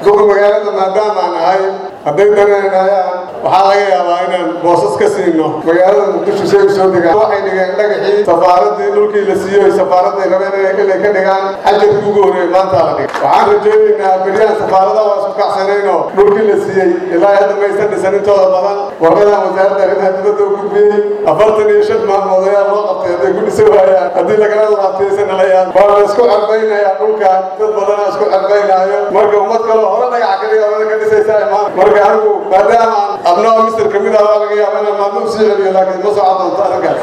duqa magaalada maadaamaan ahay hadday dananayaan waxaa laga yaabaa inaan boosas ka siino magaalada muqdisho say u soo degaan waxay dhigeen dhagaxii safaaradii dhulkii la siiyoy safaaradday rabeen inay ka dhigaan xajarkii ugu horreeyey maanta la dhigay waxaan rajaynaynaa beryahan safaarada waa isku kacsanaynoo dhulkii la siiyey ilaa hadda maysan dhisan intooda badan warqadan wasaaradda arrimaha dibadda u gudbiyey afartan iyo shan maalmood ayaa loo qabtay hadday ku dhisa waayaan haddii lagala laabtaysan halayaan waa la isku cerbaynayaa dhulkan dad badanaa isku cerbaynaayo marka ummad kaloo hore dhagax ka dhiga hore ka dhisaysaa imaan marka anigu maadaama abnaa misir kamid ah waa laga yaaba inaan maalmo usii celiyo laakiin ma socon doonto arrinkaas